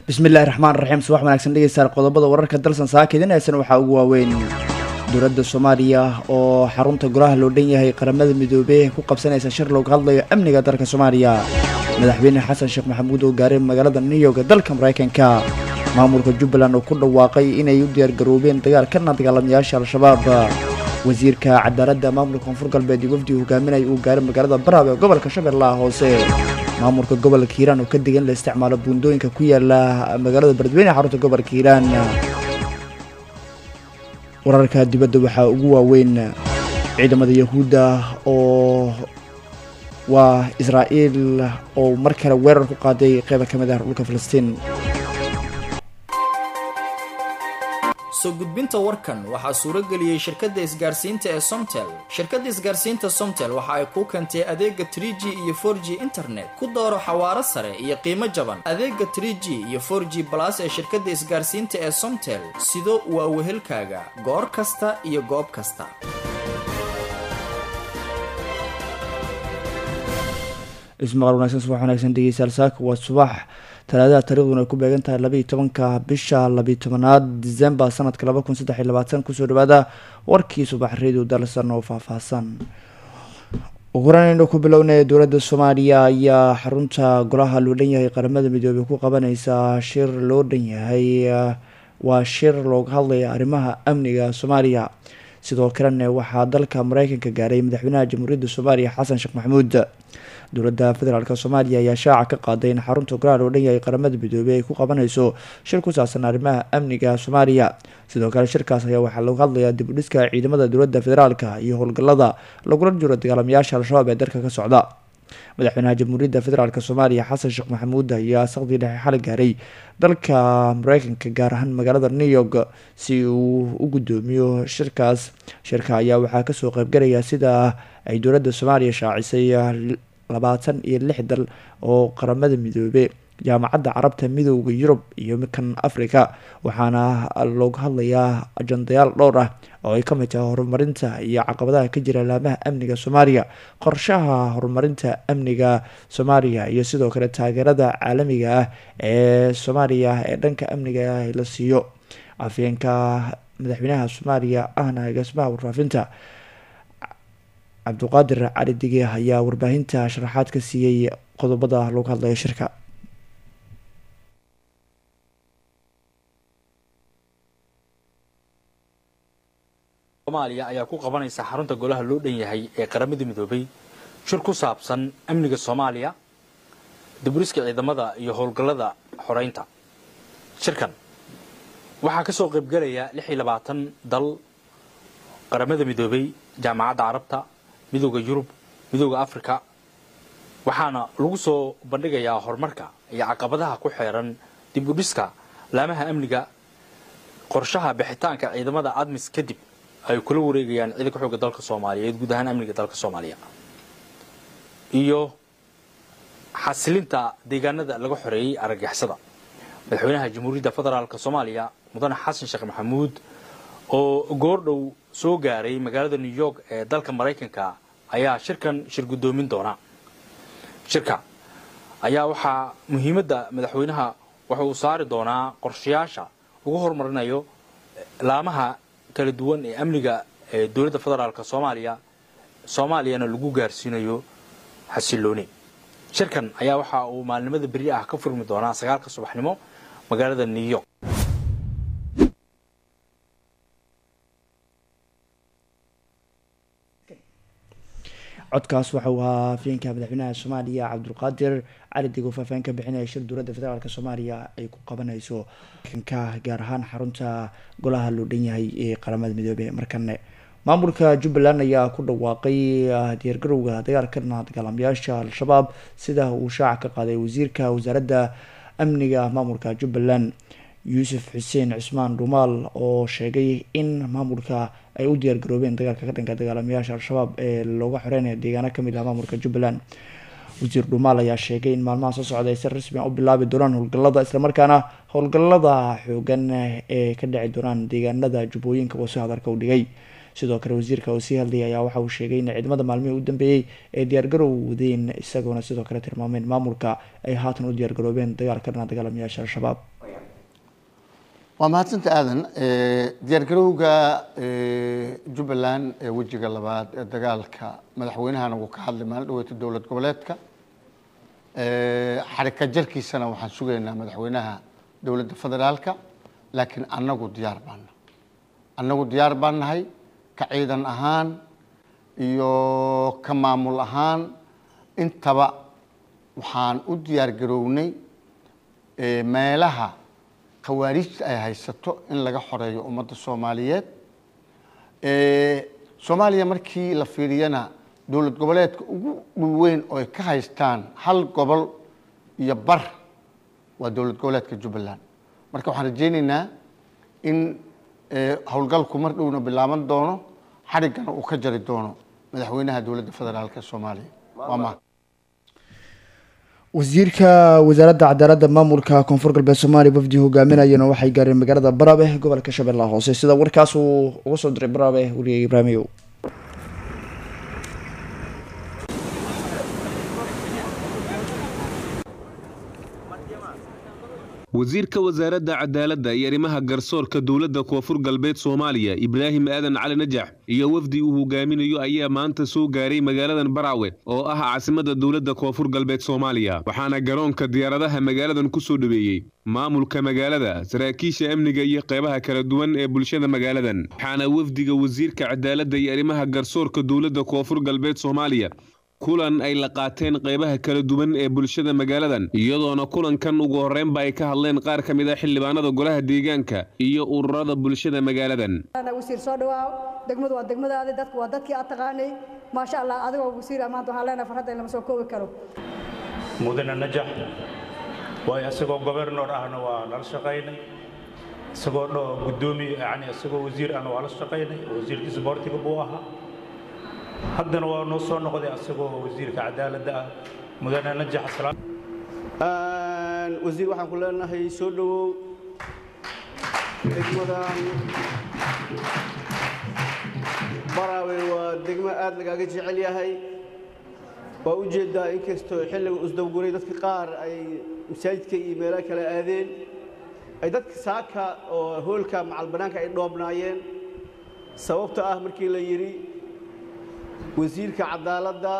bismillahi raxmaan raxiim subax wanaagsan dhegeystayaal qodobada wararka dalsan saakidinaysan waxaa ugu waaweyn dowladda soomaaliya oo xarunta golaha loo dhan yahay qaramada midoobey ku qabsanaysa shir looga hadlayo amniga dalka soomaaliya madaxweyne xasan sheekh maxamuud oo gaaray magaalada new york dalka maraykanka maamulka jubbaland oo ku dhawaaqay inay u diyaargaroobeen dagaal kana dagaalamayaasha al-shabaab wasiirka cadaaladda maamulka koonfur galbeed iyo wafdi hogaaminaya uu gaaray magaalada baraab ee gobolka shabeellaha hoose maamulka gobolka hiiraan oo ka digan la isticmaalo buundooyinka ku yaala magaalada beledweyne xarunta gobolka hiiraan wararka dibadda waxaa ugu waaweyn ciidamada yahuudda oo waa israa'iil oo mar kale weerar ku qaaday qeyba ka mid ah dhulka filistiin soo gudbinta warkan waxaa suuro geliyey shirkadda isgaarsiinta ee somtel shirkadda isgaarsiinta somtel waxa ay kuu keentay adeega trie g iyo for g internet ku dooro xawaaro sare iyo qiimo jaban adeega trie g iyo for g balas ee shirkadda isgaarsiinta ee somtel sido waa wehelkaaga goor kasta iyo goob kasta ismaqal wanaagsan subax wanaagsan dhegeystayaal saaka waa subax talaadada taariikhduna ay ku beegan tahay labaiyo tobanka bisha labiyo tobanaad december sanadka laba kun saddex iyo labaatan kusoo dhawaada warkii subax radio dalsan oo faahfaahsan ugu horeynaynu ku bilownay dowladda soomaaliya ayaa xarunta golaha loo dhan yahay qaramada midoobey ku qabaneysa shir loo dhan yahay waa shir looga hadlaya arrimaha amniga soomaaliya sidoo kalena waxaa dalka mareykanka gaaray madaxweynaha jamhuuriyadda soomaaliya xasan sheekh maxamuud dowladda federaalk soomaaliya ayaa shaaca ka qaaday in xarunta golaha loo dhan yahay qaramada midoobey ay ku qabanayso shir ku saabsan arrimaha amniga soomaaliya sidoo kale shirkaas ayaa waxaa lagu hadlayaa dib u dhiska ciidamada dowladda federaalka iyo howlgallada lagula jiro dagaalamayaasha al-shabaab ee dalka ka socda madaxweynaha jamhuuriyadda federaalk soomaaliya xasan sheekh maxamuud ayaa saqdii dhexe xali gaaray dalka mareykanka gaar ahaan magaalada new york si uu u guddoomiyo shirkaas shirka ayaa waxaa kasoo qeybgalaya sida ay dowladda soomaaliya shaacisay labaatan iyo lix dal oo qaramada midoobe jaamacadda carabta midooda yurub iyo kan africa waxaana looga hadlayaa ajandayaal dhowr ah oo ay kamid tahay horumarinta iyo caqabadaha ka jira laamaha amniga soomaaliya qorshaha horumarinta amniga soomaaliya iyo sidoo kale taageerada caalamiga ah ee soomaaliya ee dhanka amniga ah la siiyo afyeenka madaxweynaha soomaaliya ahna agaasimaha warfaafinta cabdiqaadir cali dige ayaa warbaahinta sharaxaad ka siiyey qodobada looga hadlayo shirka soomaaliya ayaa ku qabanaysa xarunta golaha loo dhan yahay ee qaramada midoobay shir ku saabsan amniga soomaaliya diburiska ciidamada iyo howlgallada xoreynta shirkan waxaa ka soo qaybgalaya lix iyo labaatan dal qaramada midoobay jaamacadda carabta midooda yurub midooda africa waxaana lagu soo bandhigayaa horumarka iyo caqabadaha ku xeeran dib u dhiska laamaha amniga qorshaha bixitaanka ciidamada admis kadib ay kula wareegayaan ciidanka xooga dalka soomaaliyeed guud ahaan amniga dalka soomaaliya iyo xasilinta deegaanada laga xoreeyey argagixisada madaxweynaha jamhuuriyadda federaalk soomaaliya mudane xasan sheekh maxamuud oo goordhow soo gaaray magaalada new york ee dalka maraykanka ayaa shirkan shir guddoomin doona shirka ayaa waxaa muhiimadda madaxweynaha waxa uu saari doonaa qorshayaasha lagu horumarinayo laamaha kala duwan ee amniga ee dowladda federaalk soomaaliya soomaaliyana lagu gaarsiinayo xasilooni shirkan ayaa waxa uu maalinimada beri ah ka furmi doonaa sagaalka subaxnimo magaalada new york codkaas waxa uu ahaa afyeenka madaxweynaha soomaaliya cabdulqaadir cali digo faahfaahin ka bixinaya shir dowladda federaalk soomaaliya ay ku qabanayso ka gaar ahaan xarunta golaha loo dhan yahay ee qaramada midoobey markane maamulka jubbaland ayaa ku dhawaaqay diyaargarowga dagaalkana dagaalamayaasha al-shabaab sida uu shaaca ka qaaday wasiirka wasaaradda amniga maamulka jubbaland yuusuf xuseen cismaan dhumaal oo sheegay in maamulka ay u diyaargaroobeen dagaalka ka dhanka dagaalamayaasha al-shabaab ee looga xoreynaya deegaano kamid ah maamulka jubbaland wasiir dhumaal ayaa sheegay in maalmaha soo socda ay si rasmi a u bilaabi doonaan howlgallada islamarkaana howlgallada xoogan ee ka dhici doonaan deegaanada jubbooyinka oo si hadarka u dhigay sidoo kale wasiirka oo sii hadlayay ayaa waxa uu sheegay in ciidamada maalmihii u dambeeyey ay diyaargarow wadeen isagoona sidoo kale tilmaameen maamulka ay haatan u diyaargaroobeen dagaalka dhana dagaalamayaasha al-shabaab waa mahadsanta aadan diyaargarowga jubbaland ee wejiga labaad ee dagaalka madaxweynahana wuu ka hadlay maalin dhaweeta dowlad goboleedka xarika jarkiisana waxaan sugaynaa madaxweynaha dowladda federaalka laakiin annagu diyaar baana annagu diyaar baan nahay ka ciidan ahaan iyo ka maamul ahaan intaba waxaan u diyaar garownay meelaha khawaarijta ay haysato in laga xoreeyo ummadda soomaaliyeed soomaaliya markii la fiiriyana dowlad goboleedka ugu dhulweyn oo ay ka haystaan hal gobol iyo bar waa dowlad goboleedka jubbaland marka waxaan rajaynaynaa in howlgalku mar dhowna bilaaban doono xadhiggana uu ka jari doono madaxweynaha dowladda federaalk ee soomaaliya waa ma wasiirka wasaaradda cadaaladda maamulka koonfur galbeed soomaaliya wafdi hogaaminayana waxay gaareen magaalada barabe gobolka shabeellaha hoose sida warkaas uu uga soo diray barabe weliga ibraahimiyow wasiirka wasaaradda cadaaladda iyo arrimaha garsoorka dowladda koonfur galbeed soomaaliya ibraahim aadan cali najax iyo wafdi uu hogaaminayo ayaa maanta soo gaaray magaaladan baraawe oo ah caasimadda dowladda koonfur galbeed soomaaliya waxaana garoonka diyaaradaha magaaladan ku soo dhaweeyey maamulka magaalada saraakiisha amniga iyo qeybaha kala duwan ee bulshada magaaladan waxaana wafdiga wasiirka cadaaladda iyo arrimaha garsoorka dowladda koonfur galbeed soomaaliya kulan ay la qaateen qeybaha kala duwan ee bulshada magaaladan iyadoona kulankan ugu horreynba ay ka hadleen qaar ka mid a xildhibaanada golaha deegaanka iyo ururada bulshada magaaladan wasiir soo dhawaaw degmadu waa degmadaadi dadku waa dadkii aad taqaanay maasha allah adigoo wasiir maanta waxaan leenahay farhadda in lama soo koobi karo mudane najax waayo isagoo gobernor ahna waa nala shaqaynay isagoo dho guddoomiye yani isagoo wasiir ahna waa la shaqaynay wasiirkii sboortiga buu ahaa haddana waa noo soo noqday asagoo wasiirka cadaaladda ah mudane najax salaam wasiir waxaan ku leenahay soo dhowow degmadan baraawe waa degmo aad lagaaga jecel yahay waa u jeedaa inkastoo xilliga usdawguray dadka qaar ay masaajidka iyo meelo kale aadeen ay dadka saaka oo hoolka macal bannaanka ay dhoobnaayeen sababta ah markii la yidhi wasiirka cadaaladda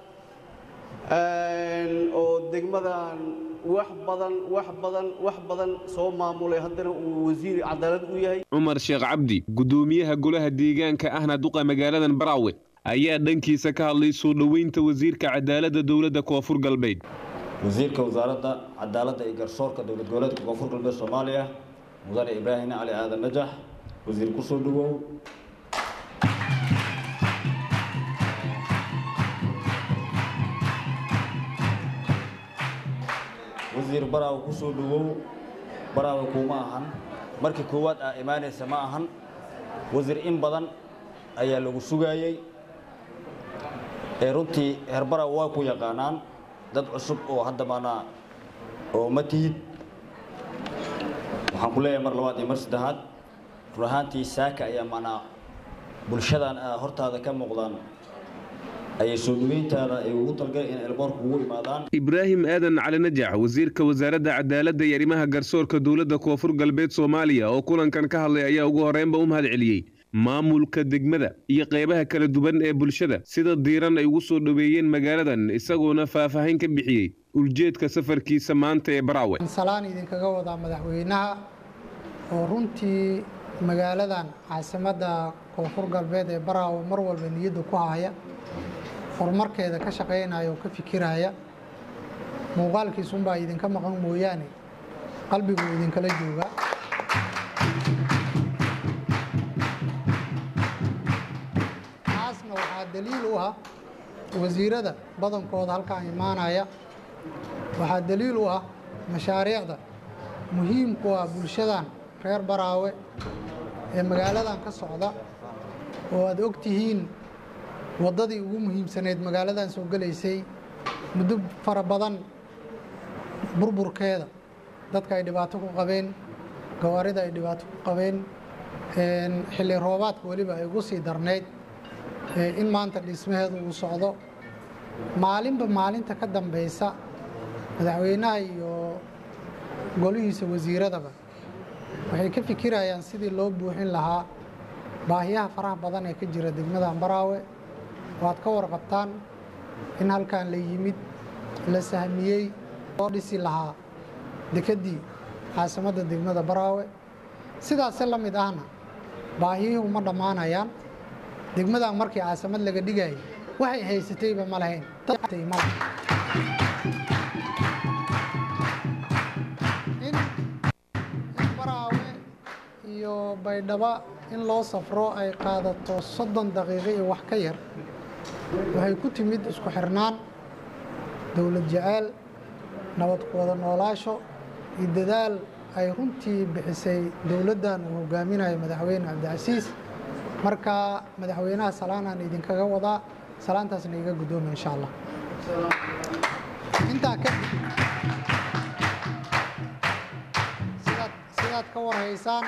oo degmadan wax badan wax badan wax badan soo maamulay haddana uu wasiir cadaalad u yahay cumar sheekh cabdi guddoomiyaha golaha deegaanka ahna duqa magaaladan baraawe ayaa dhankiisa ka hadlay soo dhoweynta wasiirka cadaaladda dowladda koonfur galbeed wasiirka wasaaradda cadaaladda iyo garsoorka dowlad goboleedka koonfur galbeed soomaaliya mudane ibraahim cali aadan najax wasiir ku soo dhowow wasiir baraawe ku soo dhowow baraawe kuuma ahan markii koowaad aa imaanaysa ma ahan wasiir in badan ayaa lagu sugaayey ee runtii heer baraawe waa ku yaqaanaan dad cusub oo hadda maanaa oo ma tihid waxaan ku leeyahay mar labaad iyo mar saddexaad run ahaantii saaka ayaa maanaa bulshadan hortaada ka muuqdaan ayay soo dhaweyntaada ay ugu talgaleen in elboorku ugu imaadaan ibraahim aadan cali najax wasiirka wasaaradda cadaaladda iyo arrimaha garsoorka dowladda koonfur galbeed soomaaliya oo kulankan ka hadlay ayaa ugu horreynba u mahad celiyey maamulka degmada iyo qeybaha kala duwan ee bulshada sida diiran ay ugu soo dhoweeyeen magaaladan isagoona faahfaahin ka bixiyey uljeedka safarkiisa maanta ee baraawe salaan idinkaga wadaa madaxweynaha oo runtii magaaladan caasimadda koonfur galbeed ee baraawe mar walba niyadda ku haya horumarkeeda ka shaqaynaya oo ka fikiraya muuqaalkiisunbaa idinka maqan mooyaane qalbiguu idinkala jooga taasna waxaa daliil u ah wasiirada badankooda halkaan imaanaya waxaa daliil u ah mashaariicda muhiimku ah bulshadan reer baraawe ee magaaladan ka socda oo aad og tihiin waddadii ugu muhiimsaneyd magaaladan soo gelaysay muddo fara badan burburkeeda dadka ay dhibaato ku qabeen gawaarida ay dhibaato ku qabeen xilli roobaadka weliba ay ugu sii darnayd in maanta dhismaheedu uu socdo maalinba maalinta ka dambaysa madaxweynaha iyo golihiisa wasiiradaba waxay ka fikirayaan sidii loo buuxin lahaa baahiyaha faraha badan ee ka jira degmada baraawe waad ka warqabtaan in halkan la yimid la sahmiyey loo dhisi lahaa dekeddii caasimadda degmada baraawe sidaase la mid ahna baahiyuhu ma dhammaanayaan degmadan markii caasimad laga dhigayay waxay haysatayba ma lahayn in baraawe iyo baydhaba in loo safro ay qaadato soddon daqiiqo iyo wax ka yar waxay ku timid isku xirnaan dowlad jeceyl nabad ku wada noolaasho iyo dadaal ay runtii bixisay dowladdan uu hogaaminayo madaxweyne cabdicasiis marka madaxweynaha salaanaan idinkaga wadaa salaantaasna iga guddooma insha allah intaa kadib sidaad sidaad ka warhaysaan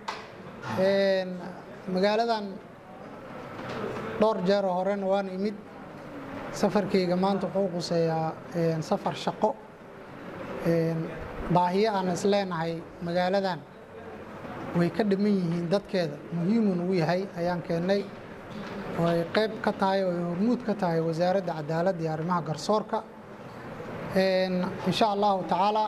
magaaladan dhowr jeeroo horena waan imid safarkayga maanta wuxuu quseeyaa safar shaqo baahiyo aan is leenahay magaaladan way ka dhiman yihiin dadkeeda muhiimun uu yahay ayaan keennay oo ay qayb ka tahay oo ay hormuud ka tahay wasaaradda cadaaladda iyo arrimaha garsoorka insha allahu tacaala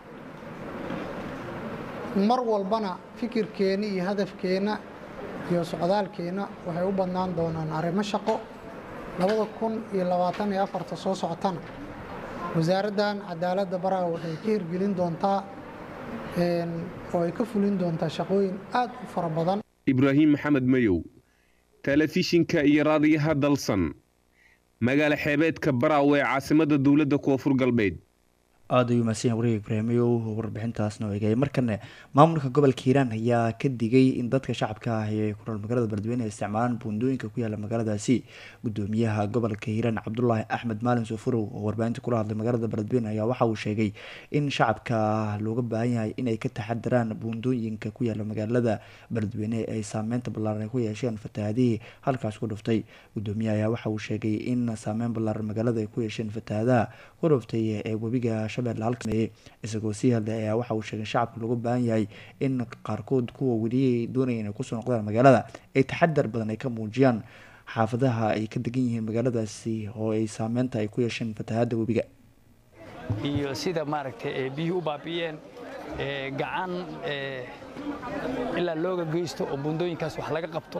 mar walbana fikirkeenna iyo hadafkeenna iyo socdaalkeenna waxay u badnaan doonaan arrimo shaqo labada kun iyo labaatan iyo afarta soo socotana wasaaraddan cadaaladda baraha waxay ka hirgelin doontaa oo ay ka fulin doontaa shaqooyin aad u fara badan ibraahim maxamed mayow telefishinka iyo raadiyaha dalsan magaala xeebeedka baraawe ee caasimadda dowladda koonfur galbeed aada ayuu mahadsan yahay wariga ibraahimow warbixintaasna oo eegaya markane maamulka gobolka hiiraan ayaa ka digay in dadka shacabka ah ee ku nool magaalada beledweyne ay isticmaalaan buundooyinka ku yaala magaaladaasi gudoomiyaha gobolka hiiraan cabdulaahi axmed maalin sofurow oo warbaahinta kula hadlay magaalada beledweyne ayaa waxa uu sheegay in shacabka looga baahan yahay inay ka taxadiraan buundooyinka ku yaala magaalada beledweyne ay saameynta ballaaran ay ku yeesheen fatahaadihii halkaas ku dhuftay gudoomiyaha ayaa waxa uu sheegay in saameyn ballaaran magaalada ay ku yeesheen fatahaadaha ku dhuftay ee webiga isagoo sii hadlay ayaa waxa uu sheegay shacabka looga baahan yahay in qaarkood kuwa weli doonaya inay kusoo noqdaan magaalada ay taxadar badan ay ka muujiyaan xaafadaha ay ka degan yihiin magaaladaasi oo ay saameynta ay ku yeesheen fatahaada webiga iyo sida maaragtay biyuhu u baabi'iyeen gacan ilaa looga geysto oo buundooyinkaas wax laga qabto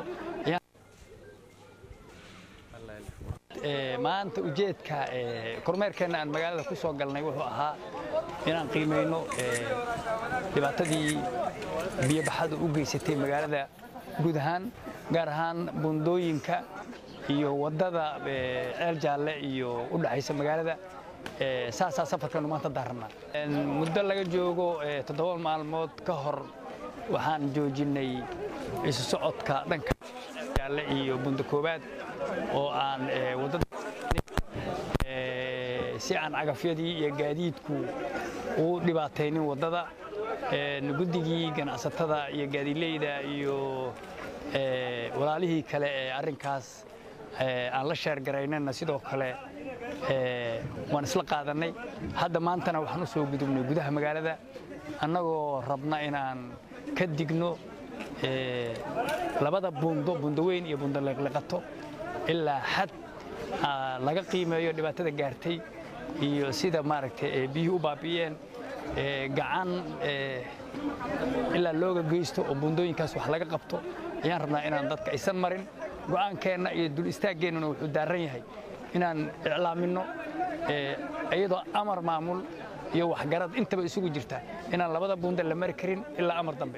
maanta ujeedka kormeerkeenna aan magaalada ku soo galnay wuxuu ahaa inaan qiimayno dhibaatadii biyobaxadu u geysatay magaalada guud ahaan gaar ahaan buundooyinka iyo waddada ceel jaalle iyo u dhexaysa magaalada saasaa safarkanu maanta daarannaa muddo laga joogo toddoba maalmood ka hor waxaan joojinnay isu socodka dhanka jaalle iyo bunda koobaad oo aan waddada si aan cagafyadii iyo gaadiidku u dhibaataynin waddada guddigii ganacsatada iyo gaadiileyda iyo walaalihii kale ee arrinkaas aan la sheergaraynana sidoo kale waan isla qaadannay hadda maantana waxaan u soo gudubnay gudaha magaalada annagoo rabna inaan ka digno labada buundo buundo weyn iyo buundo leeqleqato ilaa xad laga qiimeeyo dhibaatada gaartay iyo sida maaragtay biyuhu u baabi'iyeen gacan ilaa looga geysto oo buundooyinkaas wax laga qabto ayaan rabnaa inaan dadka aysan marin go'aankeenna iyo dul istaaggeenuna wuxuu daaran yahay inaan iclaaminno iyadoo amar maamul iyo waxgarad intaba isugu jirta inaan labada buunda la mari karin ilaa amar dambe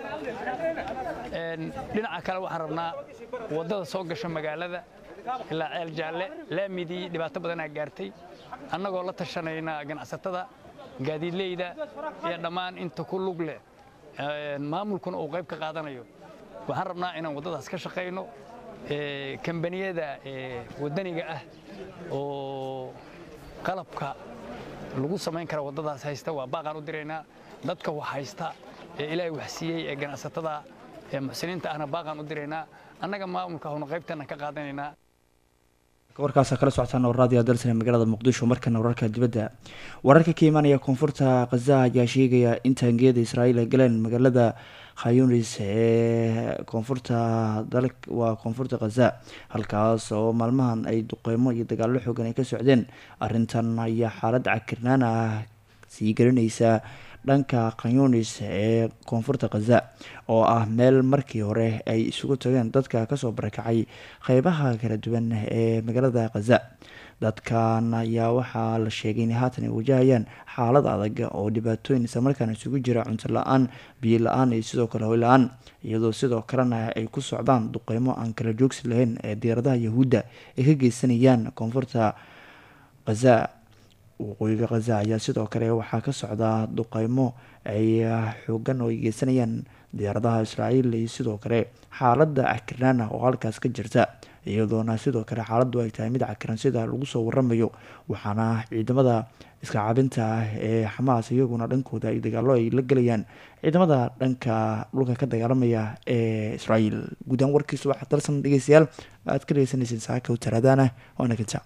dhinaca kale waxaan rabnaa waddada soo gasha magaalada ilaa ceel jaalle laamidii dhibaato badanaa gaartay annagoo la tashanayna ganacsatada gaadiidleyda iyo dhammaan inta ku lug leh maamulkuna uu qayb ka qaadanayo waxaan rabnaa inaan waddadaas ka shaqayno kambaniyada waddaniga ah oo qalabka lagu samayn kara waddadaas haysta waa baaqaan u diraynaa dadka wax haysta ee ilaahay wax siiyey ee ganacsatada ee muxsiniinta ahna baaqaan u diraynaa annaga maamulka ahuna qaybtana ka qaadanaynaa warkaasa kala socotaan raadiyo dalsane magaalada muqdisho markana wararka dibadda wararka ka imaanaya koonfurta khaza ayaa sheegaya in taangiyada israa'iil ay galeen magaalada khayunis ee koonfurta waa koonfurta khaza halkaas oo maalmahan ay duqeymo iyo dagaallo xoogan ay ka socdeen arrintan ayaa xaalad cakirnaan ah sii garanaysa dhanka khayunis ee koonfurta khaza oo ah meel markii hore ay isugu tageen dadka kasoo barakacay qeybaha kala duwan ee magaalada khaza dadkan ayaa waxaa la sheegay inay haatan ay wajahayaan xaalad adag oo dhibaatooyin islamarkaana isugu jira cunto la-aan biyo la-aan iyo sidoo kale hoy la-aan iyadoo sidoo kalena ay ku socdaan duqeymo aan kala joogsi lahayn ee diyaaradaha yahuudda ay ka geysanayaan koonfurta khaza waqooyiga khaza ayaa sidoo kale waxaa ka socda duqeymo ay xoogan oo ay geysanayaan diyaaradaha israa'iil iyo sidoo kale xaaladda cakirnaan ah oo halkaas ka jirta iyadoona sidoo kale xaaladdu ay tahay mid cakiran sida lagu soo waramayo waxaana ciidamada iska cabinta ah ee xamaas iyaguna dhankooda ay dagaalo ay la gelayaan ciidamada dhanka dhulka ka dagaalamaya ee israa'iil guudaan warkiisu waxaa dalsan dhegeystayaal aad ka dhegeysaneyseen saaka taraadaana waana kinta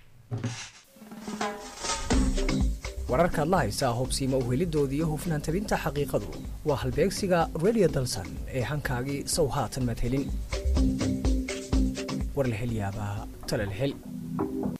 wararkaad la haysaa hubsiima uhelidooda iyo hufnaan tabinta xaqiiqadu waa halbeegsiga radio dalsan ee hankaagii sow haatan madhelin war la hel yaabaa tala la hel